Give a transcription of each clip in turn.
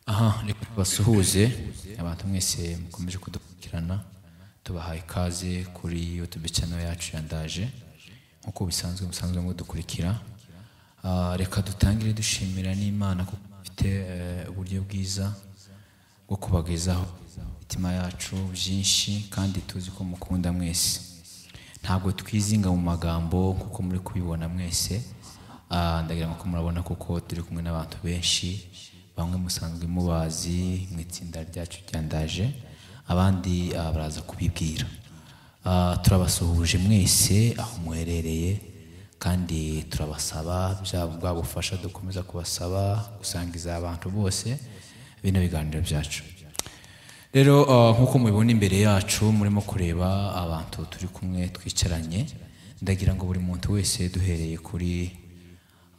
aha reka tubasuhuze abantu mwese mukomeje kudukurikirana tubahaye ikaze kuri youtube channel yacu ya ndaje nk'uko bisanzwe musanzwe mudukurikira Ah, reka dutangire dushimira n'imana kuko dufite eh, uburyo bwiza bwo kubagezaho imitima yacu byinshi kandi tuzi ko mukunda mwese ntabwo twizinga mu magambo kuko muri kubibona mwese Ah, ndagira ngo ko murabona kuko turi kumwe n'abantu benshi bamwe musanzwe mubazi mu itsinda ryacu ryandaje abandi ah, baraza kubibwira Ah, turabasuhuje mwese aho muherereye kandi turabasaba bya bwa bufasha dukomeza kubasaba gusangiza abantu bose bino biganiro byacu rero uh, nk'uko mubibona imbere yacu murimo kureba abantu turi kumwe twicaranye ndagira ngo buri muntu wese duhereye kuri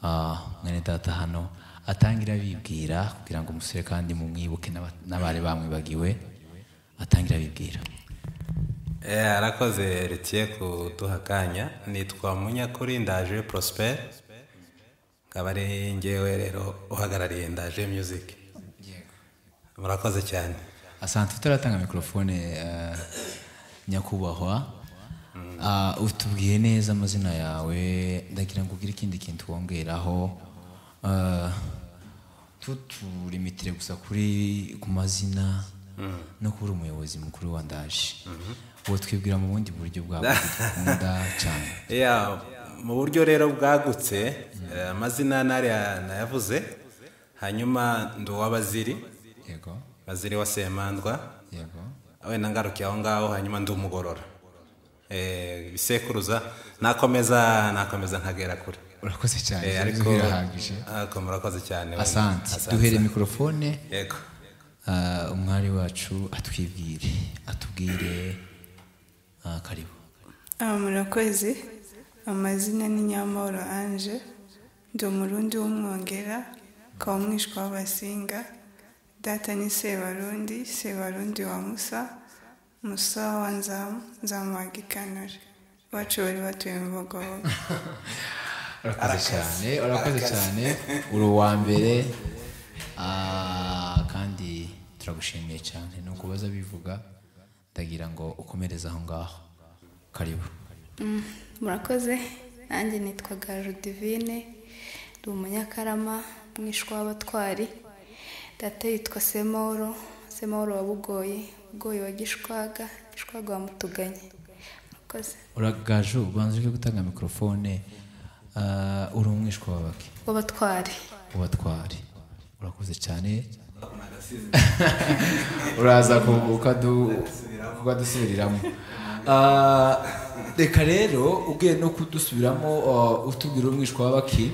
uh, mwene data hano atangira abibwira kugira ngo umusore kandi mumwibuke n'aba- n'abari bamwibagiwe atangira abibwira Eh, arakoze retiye kuduha akanya nitwa munyakuri ndaje prosper nkaba ari ngewe rero uhagarariye ndaje music murakoze cyane asante utaratanga mikorofone eh, nyakubahwa Ah, utubwiye neza amazina yawe ndagira ngo ugire ikindi kintu wongeraho Ah, tuturimitire gusa kuri ku mazina no kuba uri umuyobozi mukuru wa ndaje uwo twibwira mu bundi buryo bwawe dukunda cyane Yeah, mu buryo rero bwagutse eh, amazina nariya nayavuze hanyuma ndi uw'abaziri yego baziri wa semandwa yego wenda ngarukiye aho ngaho hanyuma ndi umugorora Eh, ibisekuruza nakomeza nakomeza nkagera kure urakoze cyane Eh, ariko birahagije ariko murakoze cyane asante duhere mikorofone yego Ah, umwari wacu atwibwire atubwire ah, karibu Ah, murakoze amazina ni nyamahoro anje ndi umurundi w'umwongera ukaba umwishwa w'abasinga data ni sebarundi sebarundi wa musa musa wa nzamu nzamu wa gikanore iwacu bari batuye mu bugobogo urakoze cyane urakoze cyane uri uwa mbere ah, kandi turagushimiye cyane ni ukubaza bivuga ndagira ngo ukomereze aho ngaho karibu Mm, murakoze nanjye nitwaga Judivine ndi umunyakarama mwishwa w'abatwari data yitwa Semoro Semoro wa Bugoyi Bugoyi wa Gishwaga Gishwaga wa Mutuganye murakoze uragaju ubanza uri gutanga mikorofone ah, uri umwishwa wabake w'abatwari ubatware urakoze cyane uraza ku- ukadu- ukadusubiriramo Ah, reka rero ugiye no kudusubiramo ah, utubwira umwishwa w'abaki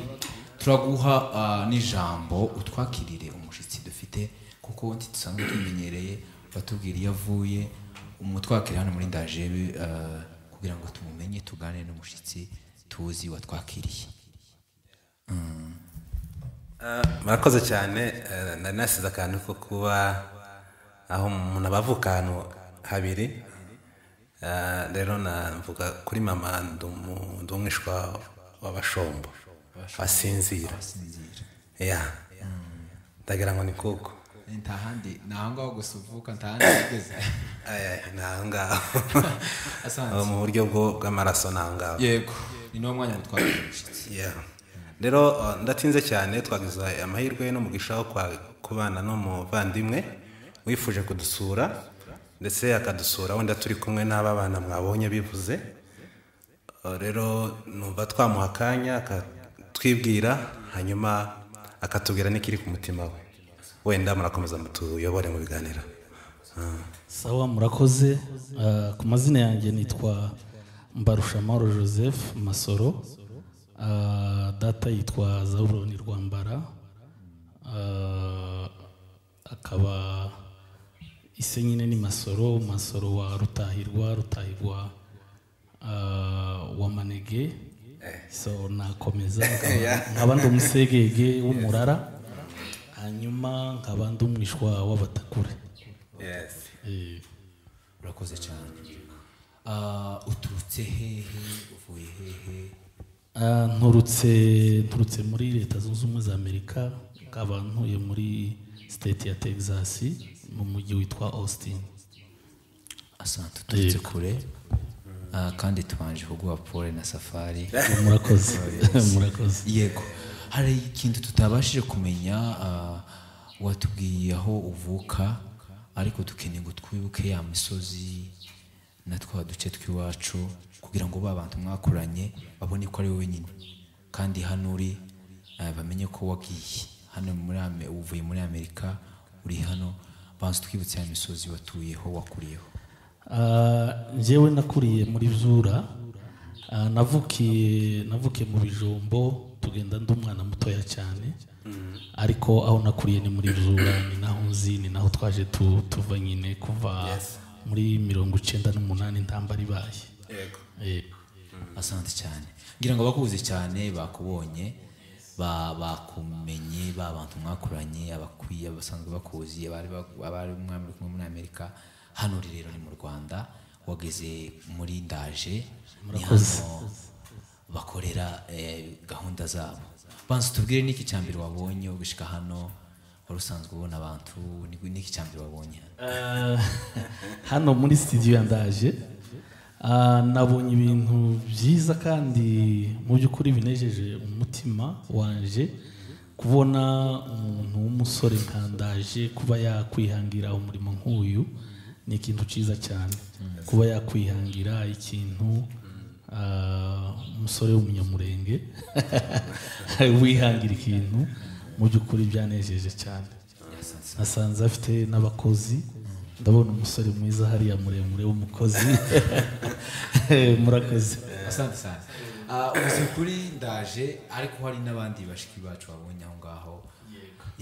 turaguha ah, n'ijambo utwakirire umushyitsi dufite kuko ntidusanzwe tumenyereye batubwira iyo avuye umutwakire hano muri ndajebe ah, kugira ngo tumumenye tuganire n'umushyitsi tuzi watwakiriye Eh, murakoze cyane eh, nari nasize akantu ko kuba aho umuntu aba avuka ahantu habiri Eh, rero navuga kuri mama ndi umu- ndi umwishwa w'abashombo asinzira sinzira ya ndagira ngo ni kuko nta handi ni aho ngaho gusa uvuka nta handi wigeze Eh, ni aho ngaho Asanzwe. mu buryo bwo- bw'amaraso ni aho ngaho yego ni n'uwo mwanya mutwara umushyitsi Yeah. rero uh, ndatinze cyane twagize amahirwe n'umugisha wo kwa- kubana n'umuvandimwe wifuje kudusura ndetse akadusura wenda turi kumwe n'aba bana mwabonye bivuze Uh, rero numva twamuha akanya akatwibwira hanyuma akatubwira n'ikiri ku mutima we wenda murakomeza mutuyobore mu biganiro sawa murakoze Ah, ku mazina yanjye nitwa mbarushamaro joseph masoro Ah, data yitwa zaburoni rwambara Ah, akaba ise nyine ni masoro masoro wa rutahirwa rutahirwa ah, wa manege so nakomeza nkaba- nkaba ndi umusegege w'umurara hanyuma nkaba ndi umwishwa w'abatakure Eh, urakoze cyane Ah, uturutse hehe uvuye hehe Ah, nturutse nturutse muri leta zunze ubumwe za amerika nkaba ntuye muri siteti ya texas mu mujyi witwa austin asante uturutse kure Ah, kandi tubanje kuguha pole na safari murakoze murakoze yego hari ikintu tutabashije kumenya ah, watubwiye aho uvuka ariko dukeneye ngo twibuke ya misozi na twa duce tw'iwacu kugira ngo ba bantu mwakoranye babone ko ari wowe nyine kandi hano uri ah, bamenye ko wagiye hano muri Ame- uvuye muri amerika uri hano banza twibutse ya misozi watuyeho wakuriyeho Ah, njyewe nakuriye muri zura Ah, navukiye navukiye mu bijumbo tugenda ndi umwana mutoya cyane ariko aho nakuriye ni muri zura ni naho nzi ni naho twaje tu- tuva nyine kuva muri mirongo icyenda n'umunani ntambara ibaye yego Eh, asante cyane ngira ngo bakubuze cyane bakubonye ba- bakumenye ba bantu mwakoranye abakwiye abasanzwe bakuzi abari ba- abari mwami uri kumwe muri amerika hano uri rero ni mu rwanda wageze muri ndaje ni hano bakorera eh, gahunda zabo banza tubwire n'iki cya mbere wabonye ugashyika hano wari usanzwe ubona abantu ni- n'iki cya mbere wabonye hano Ah, hano muri studio ya ndaje ah, nabonye ibintu byiza kandi mu by'ukuri binejeje umutima wanje kubona umuntu w'umusore nka ndaje kuba yakwihangira umurimo nk'uyu ni ikintu cyiza cyane kuba yakwihangira ikintu ah, umusore w'umunyamurenge wihangira ikintu mu by'ukuri byanejeje cyane nasanze afite n'abakozi ndabona umusore mwiza hariya muremure w'umukozi murakoze asante sana Ah, uzi kuri ndaje ariko hari n'abandi bashiki bacu babonye aho ngaho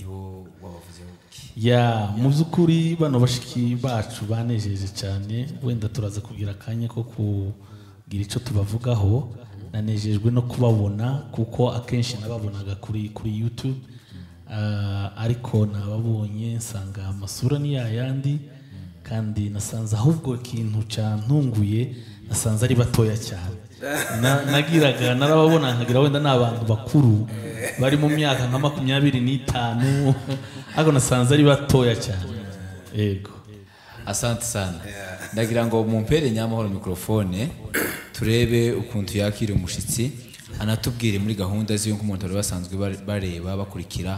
ibo wabavuzeho iki ya mu by'ukuri bano bashiki bacu banejeje cyane wenda turaza kugira akanya ko kugira icyo tubavugaho nanejejwe no kubabona kuko akenshi nababonaga kuri kuri yutube Ah, ariko nababonye nsanga amasura ni yayandi kandi nasanze ahubwo ikintu cyantunguye nasanze ari batoya cyane Na- nagiraga narababona nkagira wenda ni abantu bakuru bari mu myaka nka makumyabiri n'itanu ariko nasanze ari batoya cyane yego asante sana ndagira ngo mumpere nyamahoro mikorofone turebe ukuntu yakira umushyitsi anatubwire muri gahunda ziwe nk'umuntu bari basanzwe bare- bareba bakurikira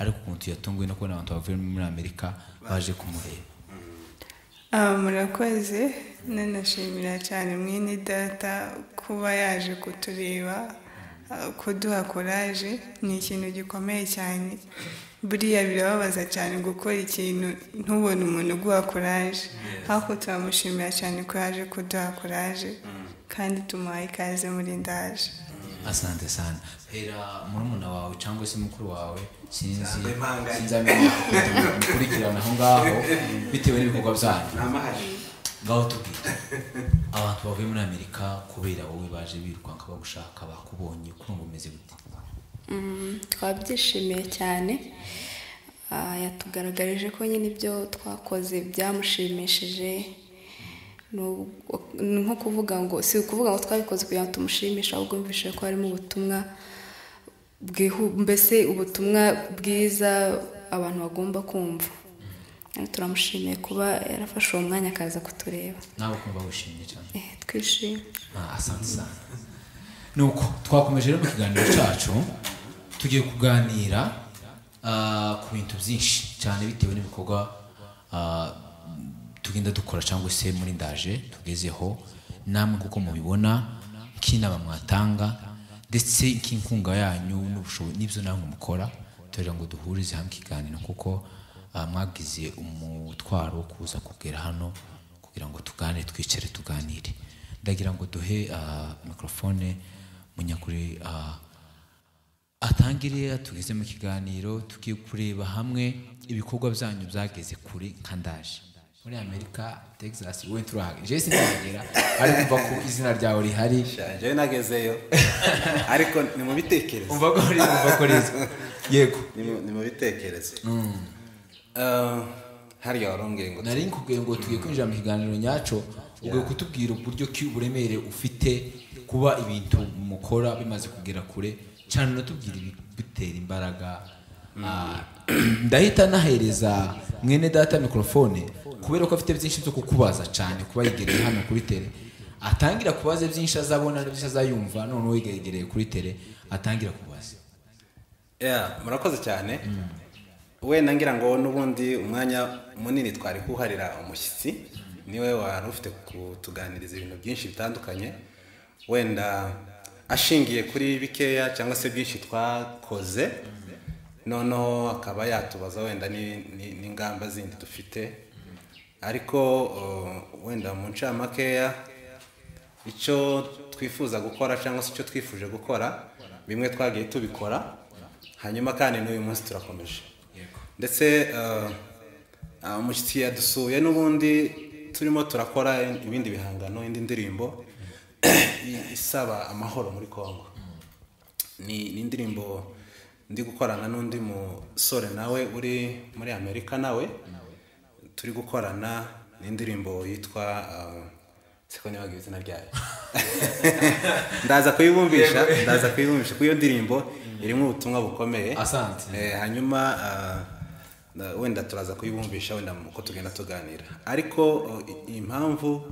ariko ukuntu yatunguwe no kubona abantu bavuye muri amerika baje kumureba Ah, murakoze nanashimira cyane mwene data kuba yaje kutureba ah, kuduha koraje ni ikintu gikomeye cyane buriya birababaza cyane gukora ikintu ntubone umuntu uguha koraje ariko turamushimira cyane ko yaje kuduha koraje kandi tumuhaye ikaze muri ndaje asante sana hera murumuna wawe cyangwa se mukuru wawe sinzi impanga. sinzamenya ukuntu mukurikirana aho ngaho bitewe n'ibikorwa byanyu amahari ngaho tubwire abantu bavuye muri amerika kubera wowe baje birukanka bagushaka bakubonye kuri ngo umeze gute Mm, twabyishimiye cyane Ah, yatugaragarije ko nyine ibyo twakoze byamushimishije Ni ubu- ni nko kuvuga ngo si ukuvuga ngo twabikoze kugira ngo tumushimishe ahubwo yumvishije ko harimo ubutumwa bwihu- mbese ubutumwa bwiza abantu bagomba kumva Kandi turamushimiye kuba yarafashe uwo mwanya akaza kutureba nawe kumva wishimye cyane Eh, twishimye Ah, asante sana nuko twakomeje rero mu kiganiro cyacu tugiye kuganira ah, ku bintu byinshi cyane bitewe n'ibikorwa ah, tugenda dukora cyangwa se muri ndaje tugezeho namwe kuko mubibona nk'inama mwatanga ndetse nk'inkunga yanyu n'ubushobozi n'ibyo namwe mukora turera ngo duhurize hamwe ikiganiro kuko ah, mwagize umutwaro wo kuza kugera hano kugira ngo tuganire twicare tuganire ndagira ngo duhe ah, mikorofone munyakuri ah, atangire tugeze mu kiganiro tugiye kureba hamwe ibikorwa byanyu byageze kuri nka ndaje muri amerika texas wowe turahagera jewe sinahagera ariko mva ko izina ryawe rihari njyewe nagezeyo ariko ni mu bitekerezo umva ko uri umva ko rizwi yego ni mu- ni mu bitekerezo Ah, hariya warumbwiye ngo nari nkubwiye ngo tugiye kwinjira mu kiganiro nyacyo ugiye kutubwira uburyo ki uburemere ufite kuba ibintu mukora bimaze kugera kure cyane unatubwira ibigutera imbaraga ah, ndahita nahereza mwene data mikorofone kubera ko afite byinshi byo kukubaza cyane kuba yegereye hano kuri tere atangira kubaza byinshi azabona byinshi azayumva noneho yegereye kuri tere atangira kubaza Yeah, murakoze cyane wenda ngira ngo n'ubundi umwanya munini twari kuharira umushyitsi niwe wari ufite kutuganiriza ibintu byinshi bitandukanye wenda ashingiye kuri bikeya cyangwa se byinshi twakoze noneho akaba yatubaza wenda ni- ni- n'ingamba zindi dufite ariko uh, wenda mu ncamakeya icyo twifuza gukora cyangwa se icyo twifuje gukora bimwe twagiye tubikora hanyuma kandi n'uyu munsi turakomeje ndetse eh, ah, umushyitsi yadusuye n'ubundi turimo turakora ibindi bihangano indi ndirimbo isaba amahoro muri congo ni ni indirimbo ndi gukorana n'undi musore nawe uri muri amerika nawe turi gukorana n'indirimbo yitwa ah, siko ntibaga izina ryayo ndaza kuyibumbisha ndaza kuyibumbisha kuko iyo ndirimbo irimo ubutumwa bukomeye Asante. Eh, hanyuma ah, na- wenda turaza kuyibumbisha wenda uko tugenda tuganira ariko oh, i- impamvu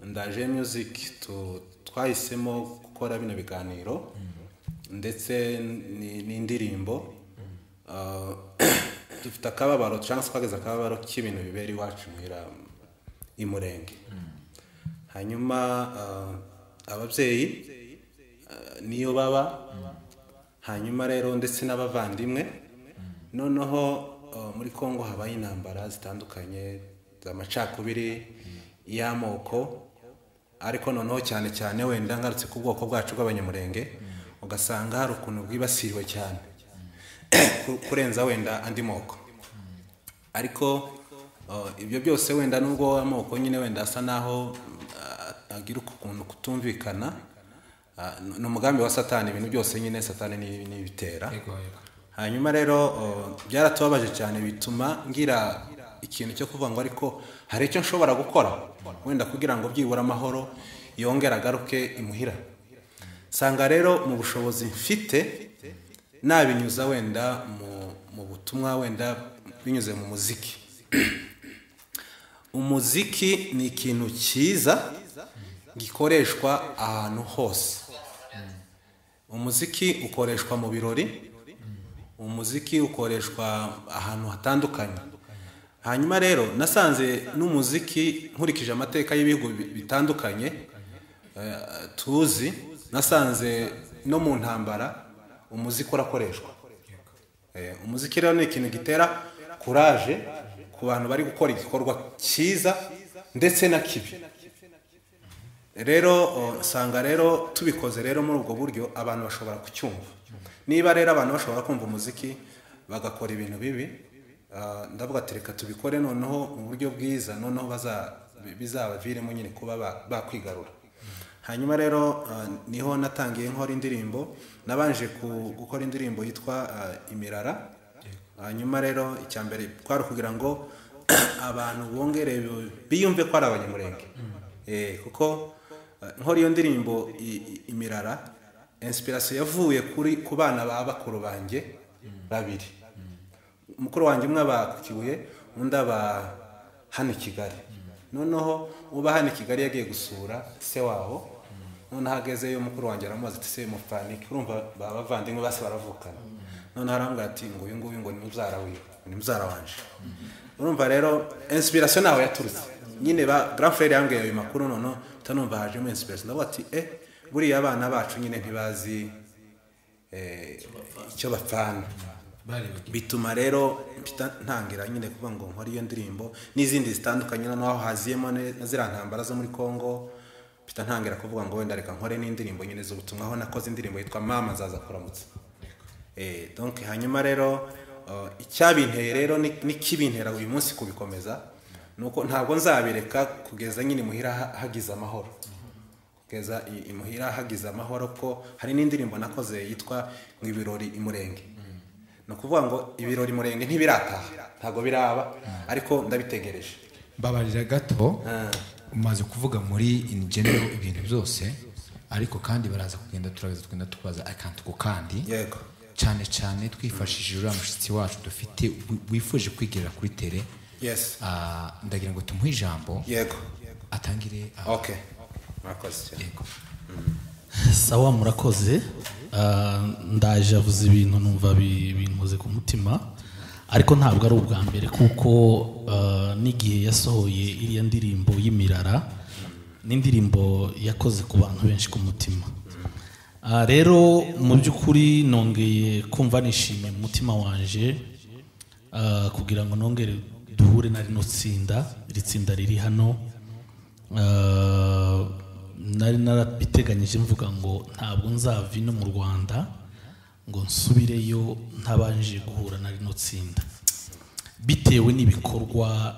ndaje music tu- twahisemo gukora bino biganiro ndetse ni- n'indirimbo ah, dufite akababaro cyangwa se twageze akababaro k'ibintu bibera iwacu muhira i murenge hanyuma ah, ababyeyi ah, niyo baba hanyuma rero ndetse n'abavandimwe noneho ah, muri congo habaye intambara zitandukanye amacakubiri y'amoko ariko noneho cyane cyane wenda ngarutse ku bwoko bwacu bw'abanyamurenge ugasanga hari ukuntu bwibasiriwe cyane ku- kurenza wenda andi moko ariko uh, ibyo byose wenda nubwo amoko nyine wenda asa naho uh, agira ukuntu kutumvikana uh, ni- ni umugambi wa satani ibintu byose nyine satani ni- nibitera hanyuma rero uh, byaratubabaje cyane bituma ngira ikintu cyo kuvuga ngo ariko hari icyo nshobora gukora wenda kugira ngo byibura amahoro yongere agaruke imuhira sanga rero mu bushobozi mfite nabinyuza wenda mu, mu butumwa wenda binyuze mu muziki umuziki ni ikintu cyiza gikoreshwa ahantu hose umuziki ukoreshwa mu birori umuziki ukoreshwa ahantu hatandukanye hanyuma rero nasanze n'umuziki nkurikije amateka y'ibihugu bi- bitandukanye eh, tuzi nasanze no mu ntambara umuziki urakoreshwa Eh, umuziki rero ni ikintu gitera kuraje ku bantu bari gukora igikorwa cyiza ndetse na kibi rero o, usanga rero tubikoze rero muri ubwo buryo abantu bashobora kucyumva niba rero abantu bashobora kumva umuziki bagakora ibintu bibi ah, ndavuga ati reka tubikore noneho mu buryo bwiza noneho baza- bizabaviremo nyine kuba ba- bakwigarura hanyuma rero ah, niho natangiye nkora indirimbo nabanje ku- gukora indirimbo yitwa ah, imirara hanyuma rero icya mbere twari kugira ngo abantu bongere biyumve ko ari abanyamurenge Eh, kuko eh, nkora iyo ndirimbo i- i- imirara inspiration yavuye kuri ku bana ba bakuru banjye babiri mukuru wanjye umwe aba ku kibuye undi aba hano i kigali noneho uba hano i kigali yagiye gusura se wabo noneho agezeyo mukuru wanjye aramubaza ati se mufanike urumva ba bavandimwe base baravukana noneho arambwira ati ngo uyu nguyu ngo ni mubyara wiwe ni mubyara wanje urumva rero inspiration nawe yaturutse nyine ba grand frère yambwiye ayo makuru noneho utanumva hajemo inspiration ndavuga ati eh buriya abana bacu nyine ntibazi eh, icyo bapfana bituma rero mpita ntangira nyine kuvuga ngo nkore iyo ndirimbo n'izindi zitandukanye noneho haziyemo ne- na ziriya ntambara zo muri congo mpita ntangira kuvuga ngo wenda reka nkore n'indirimbo nyine z'ubutumwa aho nakoze indirimbo yitwa mama zaza kuramutsa Eh, donc hanyuma rero uh, icyabinteye rero ni- n'ikibintera uyu munsi kubikomeza nuko ntabwo nzabireka kugeza nyine muhira ha- hagize amahoro kugeza i- i muhira hagize amahoro ko hari n'indirimbo nakoze yitwa ngo ibirori imurenge ni ukuvuga ngo ibirori murenge ntibirataha ntabwo biraba ariko ndabitegereje mbabarira gato umaze kuvuga muri in general ibintu byose ariko kandi baraza kugenda turaza tugenda tubaza akantu ku kandi yego cyane cyane twifashishije uriya mushyitsi wacu dufite wi- wifuje kwigira kuri tere yesi Ah, ndagira ngo tumuhe ijambo yego atangire ah, oke murakoze cyane yego sawa murakoze Ah, ndaje avuze ibintu numva bi- binkoze ku mutima ariko ntabwo ari ubwa mbere kuko ah, n'igihe yasohoye iriya ndirimbo y'imirara n'indirimbo yakoze ku bantu benshi ku mutima Ah, rero mu by'ukuri nongeye kumva nishimiye mu mutima wanje Ah, kugira ngo nongere duhure na rino tsinda iri tsinda riri hano Ah, nari narabiteganyije mvuga ngo ntabwo nzava ino mu rwanda ngo nsubireyo ntabanje guhura na rino tsinda bitewe n'ibikorwa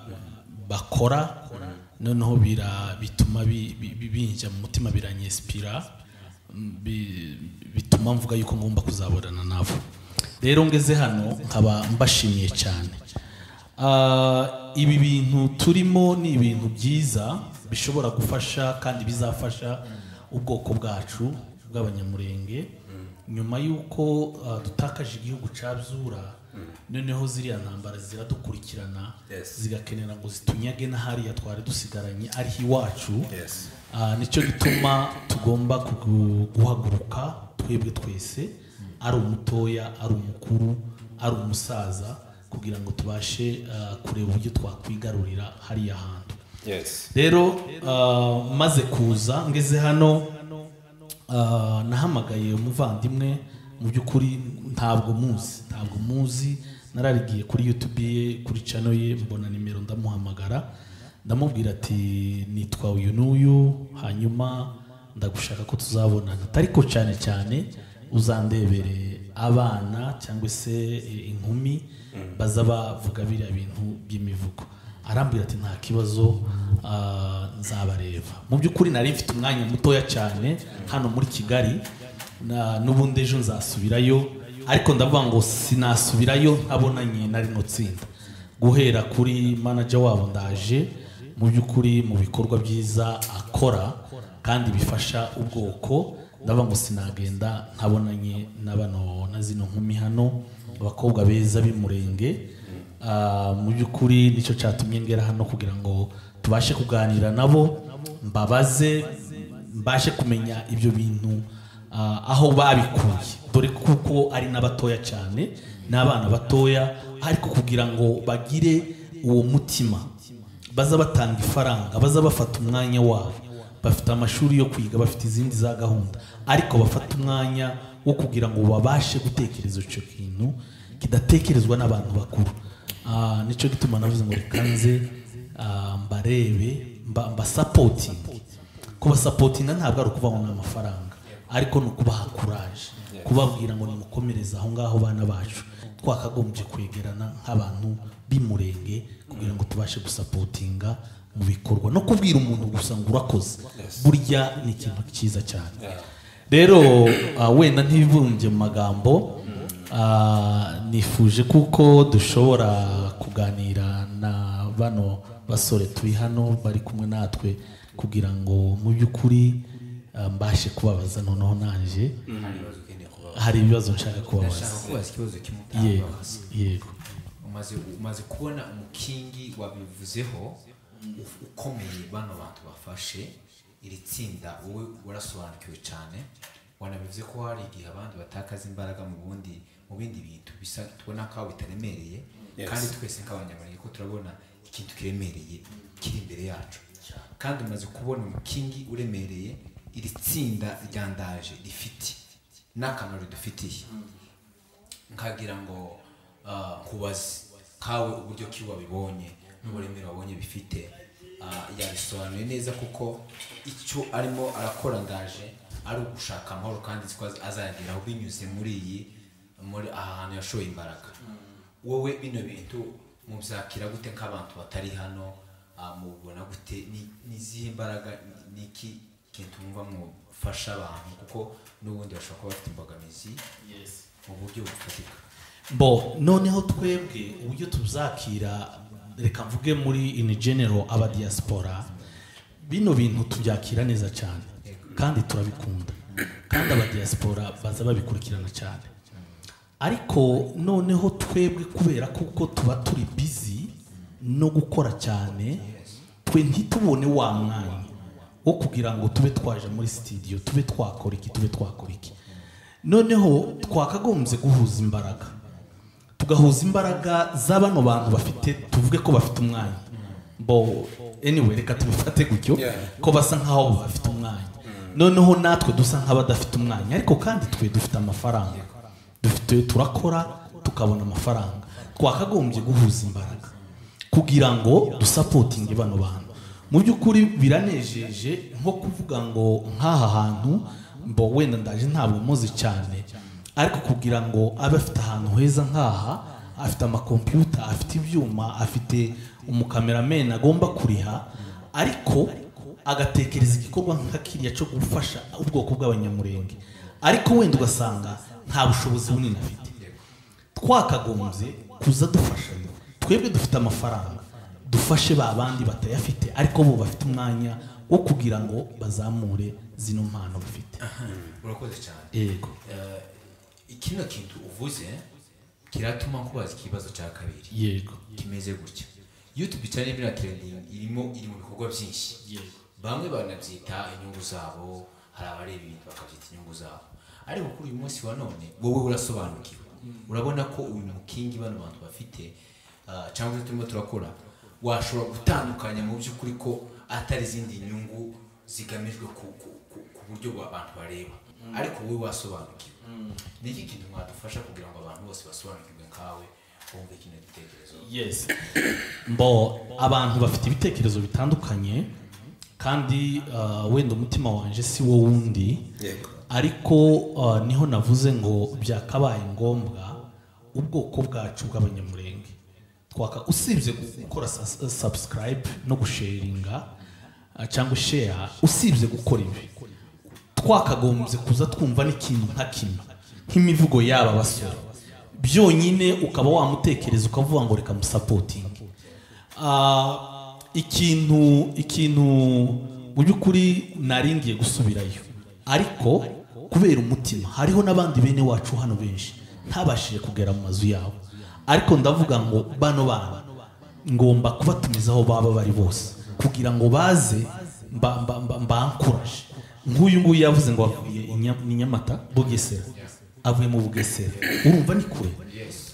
bakora noneho bira- bituma bi- bi- bi- binjya mu mutima biranyesipira mm, bi- bituma mvuga yuko ngomba kuzaburana nabo rero ngeze hano nkaba mbashimiye cyane Ah, ibi bintu turimo ni ibintu byiza bishobora gufasha kandi bizafasha ubwoko bwacu bw'abanyamurenge nyuma y'uko ah, dutakaje igihugu cyabyura noneho ziriya ntambara ziradukurikirana Yes. zigakenera ngo zitunyage na hariya twari dusigaranye ariho iwacu yesi Ah, nicyo gituma tugomba kugu- guhaguruka twebwe twese ari umutoya ari umukuru ari umusaza kugira ngo tubashe ah, kureba uburyo twakwigarurira hariya hantu yesi rero ah, maze kuza ngeze hano ah, nahamagaye umuvandimwe mu by'ukuri ntabwo muzi ntabwo muzi nararigiye kuri yutubi ye kuri cano ye mbona nimero ndamuhamagara ndamubwira ati nitwa uyu n'uyu hanyuma ndagushaka ko tuzabonana ariko cyane cyane uzandebere abana cyangwa se eh, inkumi baza bavuga biriya bintu by'imivugo arambwira ati nta kibazo ah, nzabareba mu by'ukuri nari mfite umwanya mutoya cyane hano muri kigali na- n'ubundi ejo nzasubirayo ariko ndavuga ngo sinasubirayo ntabonanye na rino tsinda guhera kuri manager wabo ndaje mu by'ukuri mu bikorwa byiza akora kandi bifasha ubwoko ndavuga ngo sinagenda ntabonanye na bano na zino nkumi hano abakobwa beza b'imurenge Ah, mu by'ukuri nicyo cyatumye ngera hano kugira ngo tubashe kuganira nabo mbabaze mbashe kumenya ibyo bintu ah, aho babikuye dore kuko ari n'abatoya cyane n'abana batoya ariko kugira ngo bagire uwo mutima baza batanga ifaranga baza bafata umwanya wabo bafite amashuri yo kwiga bafite izindi za gahunda ariko bafata umwanya wo kugira ngo babashe gutekereza icyo kintu kidatekerezwa n'abantu bakuru Ah, nicyo gituma navuze ngo reka nze ah, mbarebe mba- mbasapotinge kubasapotinga ntabwo ari ukuvuga ngo ni amafaranga ariko ni ukubaha kuraje kubabwira ngo nimukomereze aho ngaho bana bacu twakagombye kwegerana nk'abantu b'imurenge kugira ngo tubashe gusapotinga mu bikorwa no kubwira umuntu gusa ngo urakoze burya ni ikintu cyiza cyane rero ah, wenda ntibibumbye mu magambo ah, nifuje kuko dushobora kuganira na bano basore turi hano bari kumwe natwe kugira ngo mu by'ukuri ah, mbashe kubabaza noneho naje hari ibibazo nshaka Ndashaka kubabaza kubaza ikibazo kimwe yego utabaza. yego umaze umaze kubona umukingi wabivuzeho u- ukomeye bano bantu bafashe iri tsinda wowe warasobanukiwe cyane wanabivuze ko hari igihe abandi batakaza imbaraga mu bundi mu bindi bintu bisa tubona ko bitaremereye Yes. kandi twese nk'abanyamurenge ko turabona ikintu kiremereye kiri imbere yacu kandi umaze kubona umukingi uremereye iri tsinda ryandaje rifite n'akamaro ridufitiye nkagira ngo ah, nkubaze kawe uburyo ki wabibonye n'uburemere wabonye bifite Ah, yabisobanuye neza kuko icyo arimo arakora ndaje ari ugushaka amahoro kandi nzi ko az- azayageraho binyuze muri iyi muri aha hantu yashoye imbaraga wowe bino bintu mubyakira gute nk'abantu batari hano ah, mubibona gute Ni- n'izihe imbaraga ni- niki kintu mwumva mufasha abantu kuko n'ubundi bashobora kuba bafite imbogamizi mu buryo bufatika bo noneho twebwe uburyo tuzakira reka mvuge muri in general aba diaspora bino bintu tubyakira neza cyane kandi turabikunda kandi aba diaspora baza babikurikirana cyane ariko noneho twebwe kubera kuko tuba turi bizi no gukora cyane twe ntitubone wa mwanya wo kugira ngo tube twaje muri sitidiyo tube twakora iki tube twakora iki noneho twakagombye guhuza imbaraga tugahuza imbaraga za bano bantu bafite tuvuge ko bafite umwanya bo anyway reka tubifate gutyo ko basa nkaho bafite umwanya noneho natwe dusa nk'abadafite umwanya ariko kandi twe dufite amafaranga dufite turakora tukabona amafaranga twakagombye guhuza imbaraga kugira ngo dusapotinge bano bantu mu by'ukuri biranejeje nko kuvuga ngo nk'aha hantu mbo wenda ndaje ntabwo muzi cyane ariko kugira ngo abe afite ahantu heza nk'aha afite amakompiyuta afite ibyuma afite umukamerameni agomba kuriha ariko agatekereza igikorwa nka kiriya cyo gufasha ubwoko bw'abanyamurenge ariko wenda ugasanga nta bushobozi bunini afite twakagombye kuza dufashanya twebwe dufite amafaranga dufashe ba bandi batayafite ariko bo bafite umwanya wo kugira ngo bazamure zino mpano bafite urakoze cyane yego ikino kintu uvuze kiratuma nkubaza ikibazo cya kabiri yego kimeze gutya iyo tubicaranye muri atereningi irimo iri mu bikorwa byinshi bamwe banabyita inyungu zabo hari abareba ibintu bakabyita inyungu zabo ariko kuri uyu munsi wa none wowe urasobanukiwe urabona ko uyu mukingi bano bantu bafite ah, cyangwa se turimo turakora washobora gutandukanya mu by'ukuri ko atari izindi nyungu zigamijwe ku, ku, ku, ku buryo abantu bareba ariko wowe wasobanukiwe ni iki kintu mwadufasha kugira ngo abantu bose basobanukirwe nkawe bumve kino gitekerezo yes mbo abantu bafite ibitekerezo bitandukanye kandi ah, wenda umutima wanjye si wo wundi yego ariko ah, niho navuze ngo byakabaye ngombwa ubwoko bwacu bw'abanyamurenge twaka usibye gukora subscribe no gusharinga ah, cyangwa share usibye gukora ibi twakagombye kuza twumva n'ikintu nka kimwe nk'imivugo yaba basore byonyine ukaba wamutekereza ukavuga ngo reka musapotinge Ah, ikintu ikintu mu by'ukuri nari ngiye gusubirayo ariko kubera umutima hariho n'abandi bene wacu hano benshi ntabashije kugera mu mazu yabo ariko ndavuga ngo bano bana ngomba kubatumiza aho baba bari bose kugira ngo baze mba- mba- mba- mbankuraje nk'uyu nguyu yavuze ngo avuye i Nya- i nyamata bugesera avuye mu bugesera urumva ni kure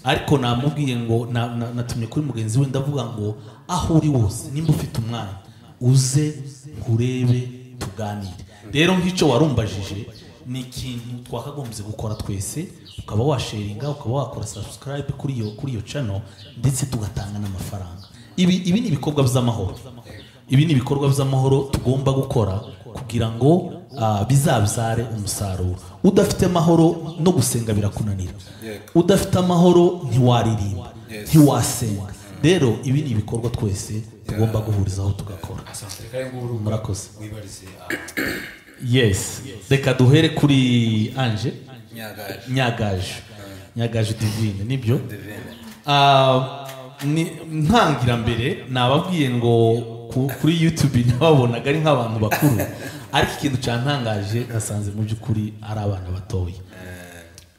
ariko namubwiye ngo na- na- natumye kuri mugenzi we ndavuga ngo aho uri wose nimba ufite umwanya uze nkurebe tuganire rero nk'icyo warumbajije ni ikintu twakagombye gukora twese ukaba washaringa ukaba wakora subscribe kuri iyo kuri iyo channel ndetse tugatanga n'amafaranga ibi ibi ni ibikorwa by'amahoro ibi ni ibikorwa by'amahoro tugomba gukora kugira ngo ah, bizabyare umusaruro udafite amahoro no gusenga birakunanira udafite amahoro ntiwaririmba ntiwasenga rero ibi ni ibikorwa twese tugomba guhurizaho tugakora asantrekare nguru murakoze wibarize ah, yes reka duhere kuri anje nyagaje nyagaje nyagaje divine nibyo Ah, ni- ntangira mbere nababwiye ngo ku- kuri youtube nababonaga ari nk'abantu bakuru ariko ikintu cyantangaje nasanze mu by'ukuri ari abana batoya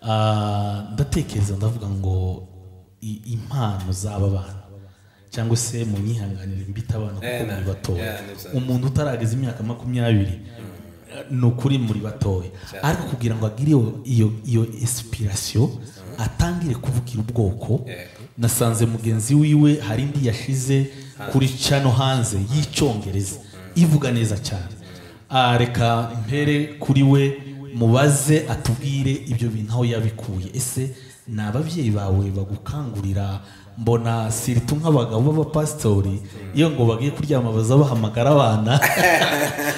Ah, ndatekereza ndavuga ngo i- impano z'aba bana cyangwa se mu myihanganire mbita abana kuko muri batoya yeah, nibyo. umuntu utarageza imyaka makumyabiri ni ukuri muri batoya ariko kugira ngo agire iyo- iyo iyo esipirasiyo atangire kuvugira ubwoko nasanze mugenzi wiwe hari indi yashize kuri cano hanze y'icyongereza ivuga neza cyane Ah, reka mpere kuri we mubaze atubwire ibyo bintu aho yabikuye ese ni ababyeyi bawe bagukangurira mbona siritu nk'abagabo b'abapasitori iyo ngo bagiye kuryama baza bahamagara abana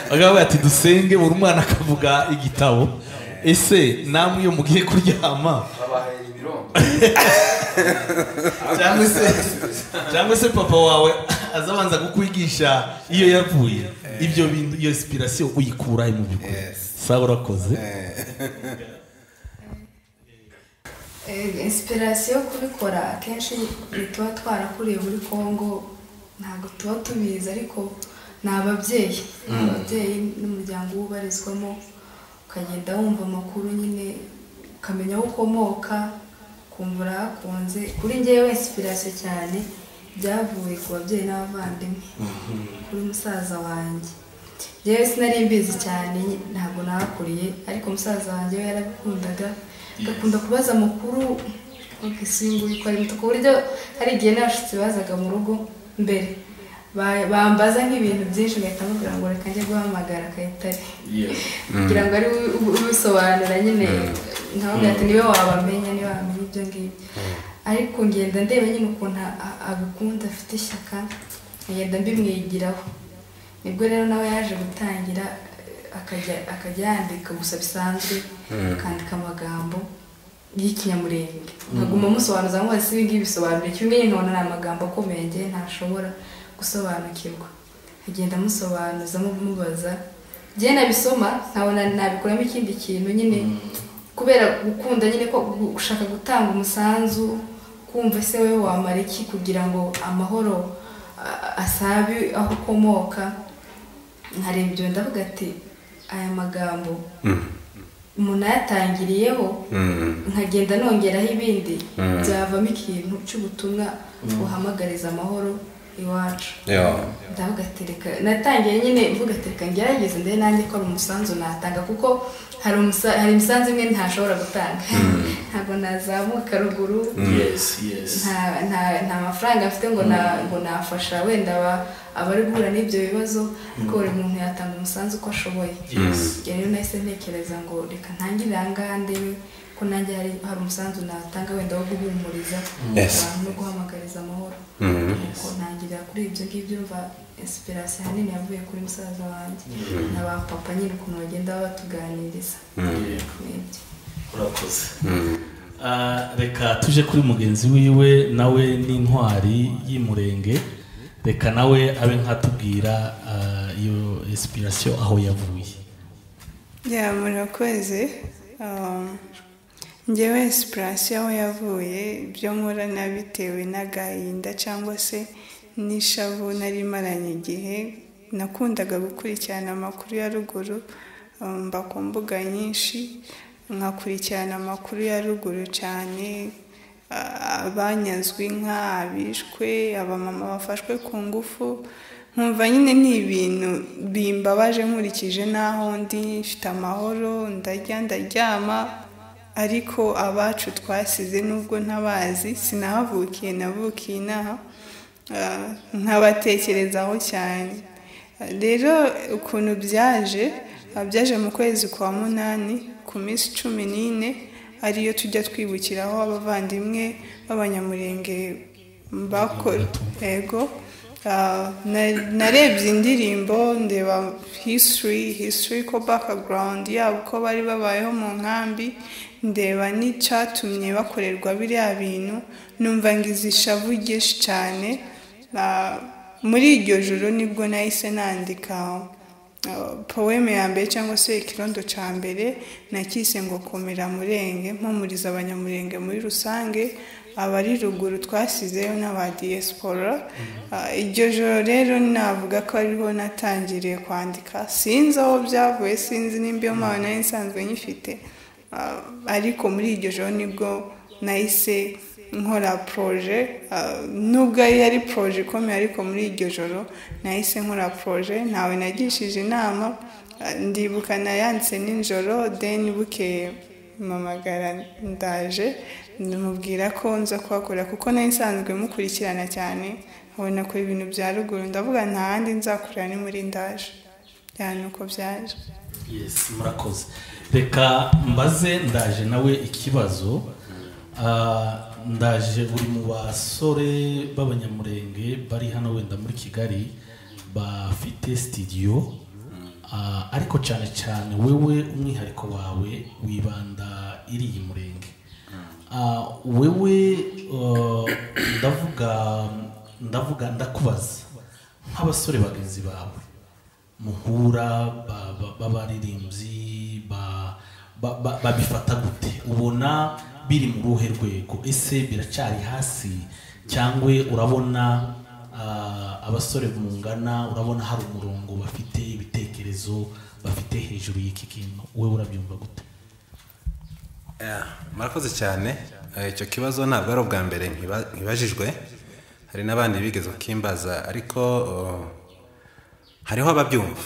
bakavuga bati dusenge buri mwana akavuga igitabo ese namwe iyo mugiye kuryama cyangwa se cyangwa se papa wawe azabanza kukwigisha iyo yavuye ibyo bintu iyo inspiration uyikura he mu byukuri sawa urakoze insipirasiyo yo kubikora akenshi tuba twarakuriye muri congo ntabwo tuba tubizi ariko ni ababyeyi ni ababyeyi n'umuryango uba ubarizwamo ukagenda wumva amakuru nyine ukamenya aho ukomoka kumva urahakunze kuri ngewe insipirasiyo cyane byavuye ku babyeyi n'abavandimwe kuri musaza wanjye ngewe sinari mbizi cyane ntabwo nahakuriye ariko musaza wanjye we yarabikundaga agakunda kubaza amakuru isinguye ikora imbuto ku buryo hari igihe n'abashyitsi bazaga mu rugo mbere ba- bambaza nk'ibintu byinshi ugahita mubwira ngo reka njye guhamagara akahita ari kugira ngo ari we ub- ubisobanura nyine nkaho ugahita niwe wabamenya niwe wamenya ibyo ngibyo ariko ngenda ndeba nyine ukuntu a- a- abikunda afite ishyaka ngenda mbimwigiraho nibwo rero nawe yaje gutangira eh, akajya akajya yandika gusa bisanzwe akandika amagambo y'ikinyamurenge nkaguma musobanuza ngo si ibi ngibi bisobanura iki bimwe nkabona ni amagambo akomeye ngewe ntashobora gusobanukirwa agenda amusobanuza mubaza njye nabisoma nkabona nabikuramo ikindi kintu nyine kubera gukunda nyine ko gu- gushaka gutanga umusanzu kumva ese wowe wamara iki kugira ngo amahoro a- asabe aho ukomoka nkareba ibyo ndavuga ati aya magambo umuntu ayatangiriyeho nkagenda nongeraho ibindi byavamo ikintu cy'ubutumwa buhamagariza amahoro iwacu ndagatereka natangiye nyine mvuga ati reka ngerageze ndebe nanjye ko hari umusanzu natanga kuko hari umusa- hari imisanzu imwe ntashobora gutanga ntabwo nazamuka ruguru yes yes nta nta- nta mafaranga mfite ngo na ngo nafasha wenda aba- abari guhura n'ibyo bibazo ariko buri muntu yatanga umusanzu uko ashoboye Njye rero nahise ntekereza ngo reka ntangirire aha ngaha ndebe ko nanjye hari hari umusanzu natanga wenda wo guhumuriza Yes. abantu no guhamagariza amahoro nuko ntangirira kuri ibyo ngibyo mva insipirasiyo ahanini yavuye kuri musaza wanjye na ba papa nyine ukuntu bagenda babatuganiriza Nibyo. urakoze Ah, reka tuje kuri mugenzi wiwe nawe ni intwari y'umurenge reka nawe abe nkatubwira ah, iyo esipirasiyo aho yavuye ya murakoze Um, njyewe esipurasiyo aho yavuye ibyo nkora nabitewe n'agahinda cyangwa se n'ishavu nari maranye igihe nakundaga gukurikirana amakuru ya ruguru um, mba ku mbuga nyinshi nkakurikirana amakuru ya ruguru cyane a- abanyazwe inka abishwe abamama bafashwe ku ngufu nkumva nyine ni ibintu bimbabaje nkurikije n'aho ndi mfite amahoro ndarya ndaryama ariko abacu twasize nubwo ntabazi sinahavukiye navukiye inaha Ah, nkabatekerezaho cyane rero ukuntu byaje ah, byaje mu kwezi kwa munani ku minsi cumi n'ine ariyo tujya twibukiraho abavandimwe b'abanyamurenge bakora ego Ah, na- narebye indirimbo ndeba history history ko background yabo ko bari babayeho mu nkambi ndeba n'icyatumye bakorerwa biriya bintu numva ngize ishavu ryinshi cyane Ah, muri iryo joro nibwo nahise nandika ah, poeme ya mbere cyangwa se ikirondo cya mbere nakise ngo komera murenge mpumuriza abanyamurenge muri rusange abari ruguru twasizeyo n'aba diaspora Ah, iryo joro rero navuga ko ariho natangiriye kwandika sinzi aho byavuye sinzi n'imbi yo mpano nari nsanzwe nyifite Ah, ariko muri iryo joro nibwo nahise nkora poroje ah, nubwo yari poroje ikomeye ariko muri iryo joro nahise nkora poroje ntawe nagishije inama Ah, ndibuka nayanditse nijoro deni bukeye mpamagara ndaje ndamubwira ko nza kuhakora kuko nari nsanzwe mukurikirana cyane nkabona kure ibintu bya ruguru ndavuga nta handi nzakorera ni muri ndaje cyane uko byaje yes murakoze reka mbaze ndaje nawe ikibazo Ah, ndaje uri mu basore b'abanyamurenge bari hano wenda muri kigali bafite sitidiyo Ah, ariko cyane cyane wewe umwihariko wawe wibanda iri iyi murenge Ah, wewe ah, ndavuga ndavuga ndakubaza nk'abasore bagenzi bawe muhura ba- ba- b'abaririmbyi ba- ba- ba- babifata gute ubona biri mu ruhe rwego ese biracyari hasi cyangwa urabona ah, abasore mungana urabona hari umurongo bafite ibitekerezo bafite hejuru y'iki kintu wowe urabyumva gute Yeah, murakoze cyane Eh, icyo kibazo ntabwo ari ubwa mbere nkiba- nkibajijwe hari n'abandi bigeze kukimbaza ariko oh, hariho ababyumva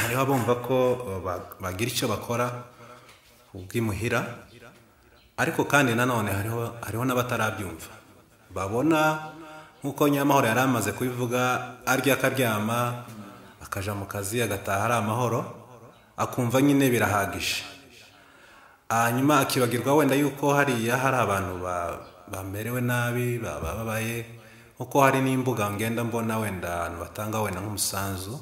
hariho abumva ko oh, ba- bagira icyo bakora ubw'imuhira ariko kandi nanone hariho hariho n'abatarabyumva babona nk'uko nyamahoro yari amaze kubivuga arya akaryama akaja mu kazi agataha ari amahoro akumva nyine birahagije hanyuma akibagirwa wenda yuko hariya hari abantu ba- bamerewe nabi ba- bababaye kuko hari n'imbuga ngenda mbona wenda abantu batanga wenda nk'umusanzu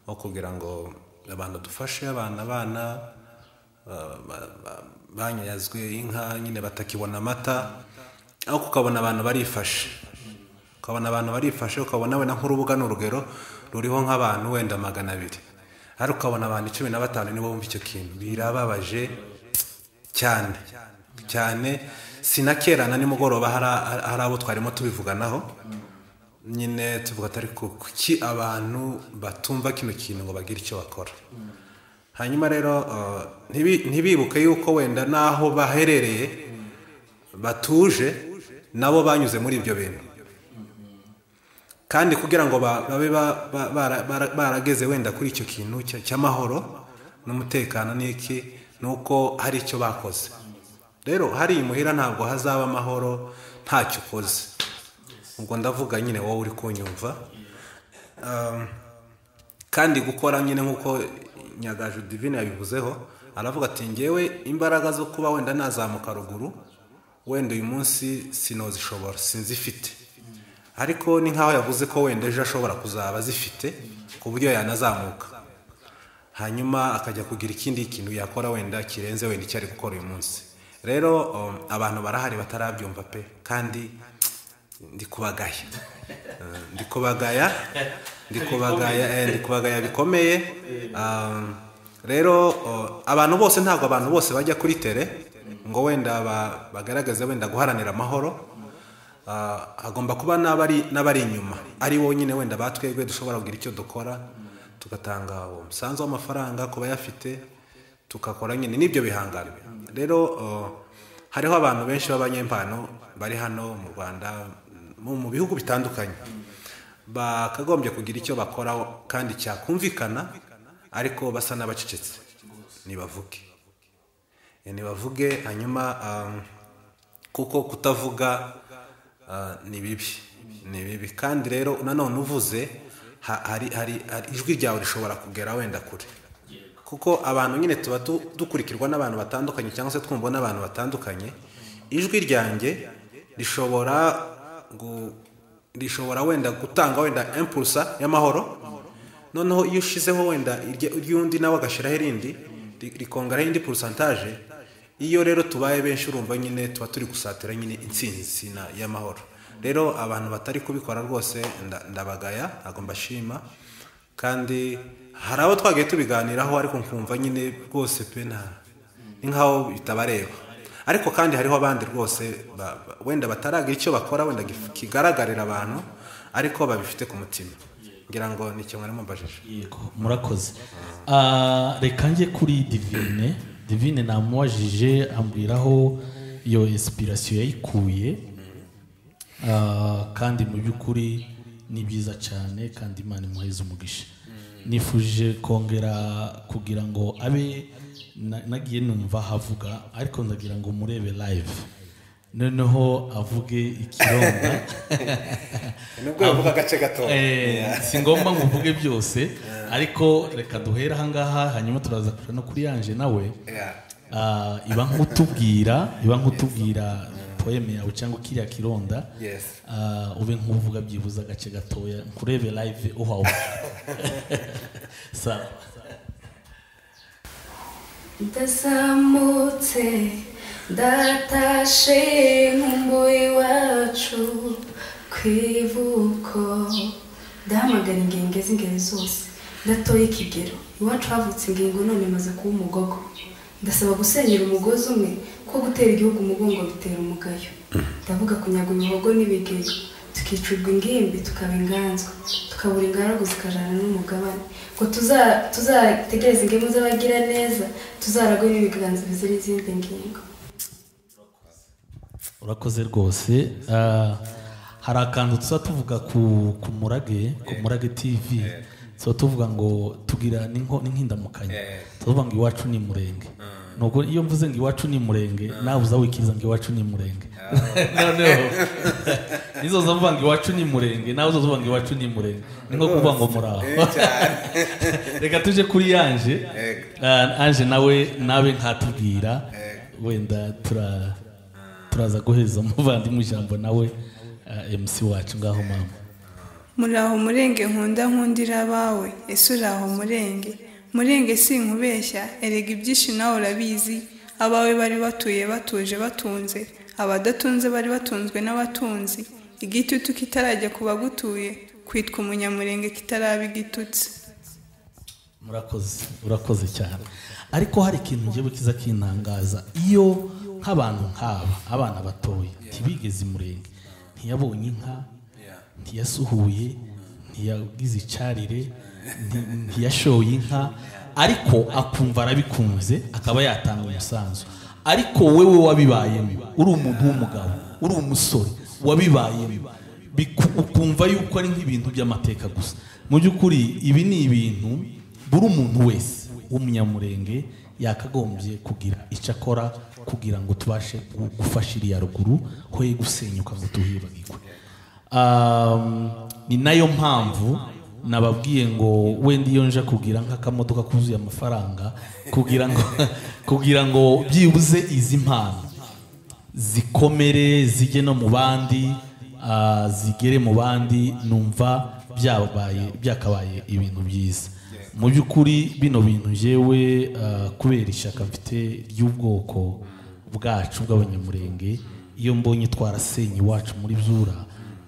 wo kugira ngo abantu dufashe abana abana ba- ba- ba- banyazwe inka nyine batakibona amata ariko ukabona abantu barifashe ukabona abantu barifashe ukabona wenda nk'urubuga ni urugero ruriho nk'abantu wenda magana abiri ariko ukabona abantu cumi na batanu nibo bumva icyo kintu birababaje cyane cyane sinakera na nimugoroba hari- hari abo twarimo tubivuganaho nyine tuvuga atari ku kuki abantu batumva kino kintu ngo bagire icyo bakora hanyuma rero eh, ntibi- ntibibuke yuko wenda n'aho baherereye batuje nabo banyuze muri ibyo bintu kandi kugira ngo ba- babe ba- ba- bara- bara- barageze wenda kuri icyo kintu cya- cy'amahoro n'umutekano n'iki ni uko hari icyo bakoze rero hari imuhira ntabwo hazaba amahoro ntacyo ukoze ubwo ndavuga nyine wowe uri kunyumva Um, kandi gukora nyine nk'uko nyagaju divine yabivuzeho aravuga ati ngewe imbaraga zo kuba wenda nazamuka ruguru wenda uyu munsi sinozishobora sinzifite ariko ni nk'aho yavuze ko wenda ejo ashobora kuzaba azifite ku buryo yanazamuka hanyuma akajya kugira ikindi kintu yakora wenda kirenze wenda icyo ari gukora uyu munsi rero um, abantu barahari batarabyumva pe kandi ndi kubagaya Eh, ndi kubagaya ndi kubagaya eh, ndi kubagaya bikomeye Um, rero oh, abantu bose ntabwo abantu bose bajya kuri tere ngo wenda ba- bagaragaze wenda guharanira amahoro Ah, hagomba kuba n'abari n'abari inyuma ari bo nyine wenda batwebwe dushobora kugira icyo dukora tugatanga uwo umusanzu w'amafaranga ku bayafite tugakora nyine n'ibyo bihangano rero ah, hariho abantu benshi b'abanyempano bari hano mu rwanda mu mu bihugu bitandukanye bakagombye kugira icyo bakora kandi cyakumvikana ariko basa n'abacecetse nibavuge Eh, nibavuge hanyuma ah, kuko kutavuga ah, ni bibi ni bibi kandi rero nanone uvuze ha- hari hari hari- ijwi ryawe rishobora kugera wenda kure kuko abantu nyine tuba du- dukurikirwa n'abantu batandukanye cyangwa se twumva n'abantu batandukanye ijwi ryanjye rishobora gu- rishobora wenda gutanga wenda impulsa y'amahoro noneho iyo ushizeho wenda irya- iry'undi nawe agashyiraho irindi ri- rikongeraho indi porosantaje iyo rero tubaye benshi urumva nyine tuba turi gusatira nyine intsinzi na- y'amahoro rero abantu batari kubikora rwose nda- ndabagaya ntabwo mbashima kandi hari abo twagiye tubiganiraho ariko nkumva nyine rwose pe nta ni nkaho bitabareba ariko kandi hariho abandi rwose ba- ba- wenda bataragira icyo bakora wenda gif- kigaragarira abantu ariko babifite ku mutima ngira ngo ni icyo mwari mubajije yego murakoze Ah, reka njye kuri divine divine namubajije ambwira aho iyo esipirasiyo yayikuye Ah, kandi mu by'ukuri ni byiza cyane kandi imana imuheze umugisha nifuje kongera kugira ngo abe na- nagiye numva ahavuga ariko ndagira ngo murebe live noneho avuge ikironda nubwo yavuga agace gato Eh, si ngombwa ngo uvuge byose ariko reka duhere ahangaha hanyuma turaza kuja no kuri yanje nawe Ah, iba nk'utubwira iba nk'utubwira poeme yawe cyangwa kiriya kironda Yes. Ah, ube nk'uvuga byibuze agace gatoya nkurebe live uhawe sawa ndazamutse ndatashe nkumbu iwacu ku ivuko ndahamagara ingenge z'ingeri zose ndatoye ikigero iwacu havutse ingingo none imaze kuba umugogo ndasaba gusenyera umugozi umwe kuko gutera igihugu umugongo bitera umugayo ndavuga kunyaga imihogo n'ibigega tukicurwa ingimbi tukaba inganzwa tukabura ingaragu zikajana n'umugabane ngo tuza- tuzategereze ingemu z'abagira neza tuzaragwe n'ibiganza bizira izindi ngingo urakoze rwose Ah, hari akantu tuba tuvuga ku ku murage ku murage tv tuba tuvuga ngo tugira n'inko- n'inkindamukanya tuvuga ngo iwacu ni murenge nuko iyo mvuze ngo iwacu ni murenge nawe uza wikiriza ngo iwacu ni murenge noneho nizo zavuga ngo iwacu ni murenge nawe uzavuga ngo iwacu ni murenge ni nko kuvuga ngo muraho reka tuje kuri yanje Ah, ange nawe nawe nkatubwira wenda tura turaza guheza umuvandimwe ijambo nawe eh, mc wacu ngaho mama muraho murenge nkunda nkundira abawe ese uraho murenge murenge sinkubeshya erega ibyinshi nawe urabizi abawe bari batuye batuje batunze abadatunze bari batunzwe n'abatunzi igitutu kitarajya ku bagutuye kwitwa umunyamurenge kitaraba igitutsi murakoze urakoze cyane ariko hari ikintu ngewe kiza kintangaza iyo nk'abantu nk'aba abana batoya ntibigeze imurenge ntiyabonye inka ntiyasuhuye ntiyagize icarire nti- ntiyashoye inka ariko akumva arabikunze akaba yatanga umusanzu ariko wowe wabibayemo uri umuntu w'umugabo uri umusore wabibayemo biku- ukumva yuko ari nk'ibintu by'amateka gusa mu by'ukuri ibi ni ibintu buri umuntu wese w'umunyamurenge yakagombye kugira icyo akora kugira ngo tubashe gu- gufasha iriya ruguru hoye gusenyuka ngo tuhibagirwe Um, ni nayo mpamvu nababwiye ngo wenda iyo nje kugira nk'akamodoka kuzuye amafaranga kugira ngo kugira ngo byibuze izi mpano zikomere zijye no mu bandi ah, zigere mu bandi numva byabaye byakabaye ibintu byiza mu by'ukuri bino bintu njyewe ah, kubera ishyaka mfite ry'ubwoko bwacu bw'abanyamurenge iyo mbonye twarasenye iwacu muri zura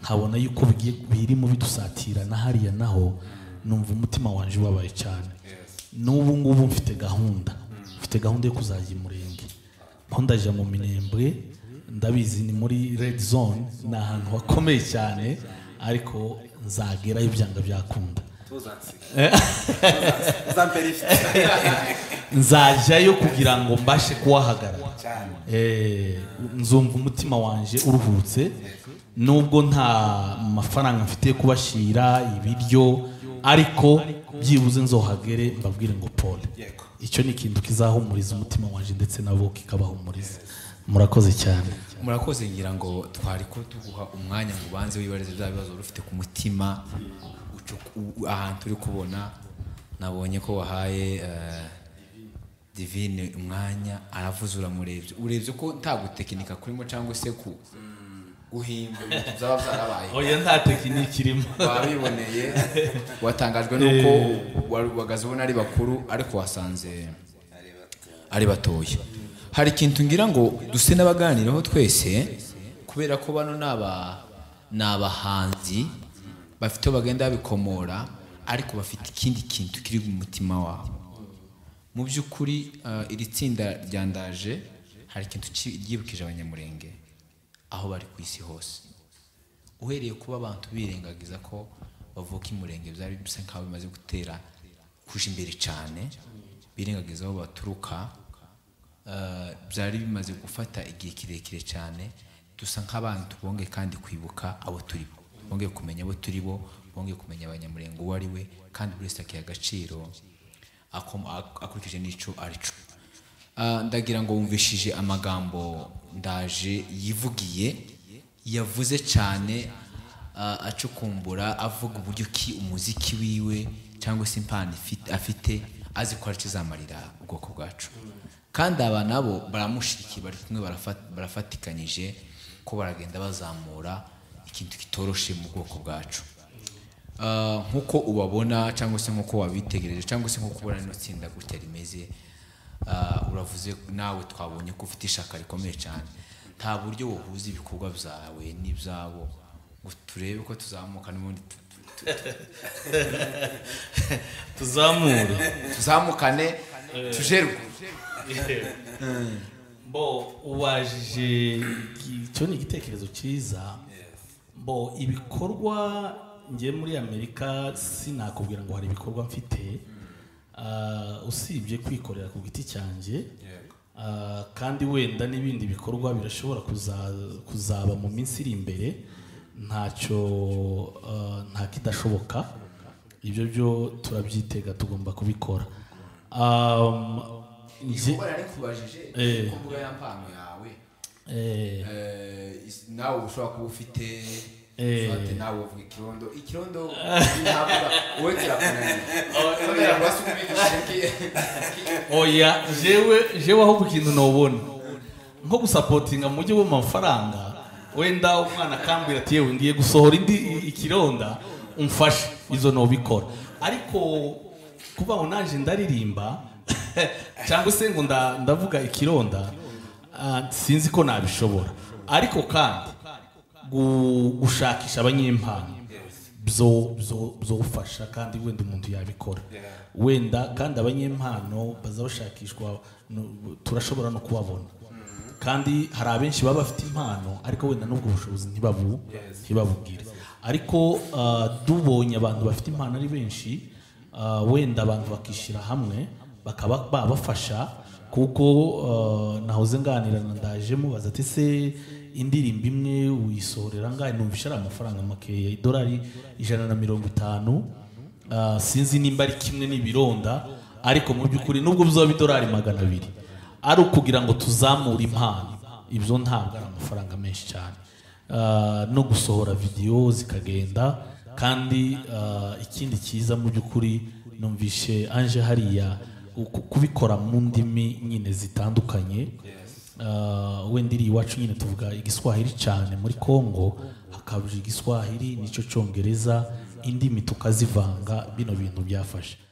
nkabona yuko bigiye birimo bidusatira na hariya naho numva umutima wanjye ubabaye cyane n'ubu ngubu mfite gahunda mfite gahunda yo kuzajya imurenge aho ndajya mu minembwe ndabizi ni muri red zone ni ahantu hakomeye cyane ariko nzagerayo byanga byakunda nzajyayo kugira ngo mbashe kuwahagarara Eh, nzumva umutima wanjye uruhutse nubwo nta mafaranga mfite yo kubashyira ibiryo ariko byibuze nzohagere mbabwire ngo pole icyo ni ikintu kizahumuriza umutima wanjye ndetse nabo kikabahumuriza murakoze cyane murakoze ngira ngo twari ko tuguha umwanya ngo ubanze wibarize bya bibazo wari ufite ku mutima ucu- u- ahantu uri kubona nabonye ko wahaye eh, divine umwanya aravuze uramurebye urebye ko nta gutekinika kurimo cyangwa se ku guhimba ibintu byaba byarabaye oya nta tekiniki irimo wabiboneye watangajwe n'uko wagaze ubona ari bakuru ariko wasanze ari batoya hari ikintu ngira ngo duse n'abaganiraho twese kubera ko bano ni aba- ni abahanzi bafite aho bagenda babikomora ariko bafite ikindi kintu kiri mu mutima wabo mu by'ukuri eh, iri tsinda ryandaje hari ikintu ki- ryibukije abanyamurenge aho bari ku isi hose uhereye kuba abantu birengagiza ko bavuka imurenge byari bisa nk'aho bimaze gutera kuja imbere cyane birengagiza aho baturuka eh, byari bimaze gufata igihe kirekire cyane dusa nk'abantu bongeye kandi kwibuka abo turi bo bongeye kumenya abo turi bo bongeye kumenya abanyamurenge uwo ari we kandi buri wese akiha agaciro akom- ak- akurikije n'icyo ari cyo Ah, ndagira ngo wumvishije amagambo ndaje yivugiye yavuze cyane a- acukumbura avuga uburyo ki umuziki wiwe cyangwa se impano ifi- afite azi ko ari kizamarira ubwoko bwacu kandi aba nabo baramushyigikiye bari kumwe barafa- barafatikanyije ko baragenda bazamura ikintu kitoroshe mu bwoko bwacu Ah, nk'uko ubabona cyangwa se nk'uko wabitegereje cyangwa se nk'uko ubona rino tsinda gutya rimeze ah, uravuze nawe twabonye ko ufite ishaka rikomeye cyane nta buryo buhuza ibikorwa byawe n'ibyabo ngo turebe ko tuzamuka n'ubundi tu- tu- tuzamure tuzamukane tujerwe bo ubajije icyo ni igitekerezo cyiza bo ibikorwa ngiye muri amerika sinakubwira ngo hari ibikorwa mfite Ah, usibye kwikorera ku giti cyanjye Ah, kandi wenda n'ibindi bikorwa birashobora kuza- kuzaba mu minsi iri imbere ntacyo ah, nta kidashoboka ibyo byo turabyitega tugomba kubikora Um, nge- kuba nari kubajije Eh. ku mbuga ya mpano yawe eh, eh, is- nawe ushobora kuba ufite Eh. ufate nawe uvuga ikirondo ikirondo ntavuga wowe kirakunaniye kubera ngo hasi ubigishe ki- ki- oya jewe jewe aho ikintu nobona nko gusapotinga mu buryo bw'amafaranga wenda umwana akambwira ati yewe ngiye gusohora indi ikironda umfashe izo nobikora ariko kuba ngo naje ndaririmba cyangwa se ngo nda- ndavuga ikironda ah, sinzi ko nabishobora ariko kandi gu- gushakisha abanyempano byo byo- byofasha kandi wenda umuntu yabikora wenda kandi abanyempano baza bashakishwa no- turashobora no kubabona kandi hari abenshi baba bafite impano ariko wenda n'ubwo bushobozi ntibabu ntibabubwire ariko ah, dubonye abantu bafite impano ari benshi ah, wenda abantu bakishyira hamwe bakaba babafasha kuko ah, nahoze nganira na ndaje mubaza ati se indirimbo imwe uyisohorera ngahe numva ari amafaranga makeya idolari ijana na mirongo itanu Ah, sinzi nimba ari kimwe n'ibironda ariko mu by'ukuri nubwo bizaba idolari magana abiri ari ukugira ngo tuzamure impano ibyo ntabwo ari amafaranga menshi cyane Ah, no gusohora videwo zikagenda kandi ah, ikindi cyiza mu by'ukuri numvishe anje hariya ku- kubikora mu ndimi nyine zitandukanye Ah, wenda iri iwacu nyine tuvuga igiswahili cyane muri congo hakabuja igiswahili nicyo cyongereza indimi tukazivanga bino bintu byafasha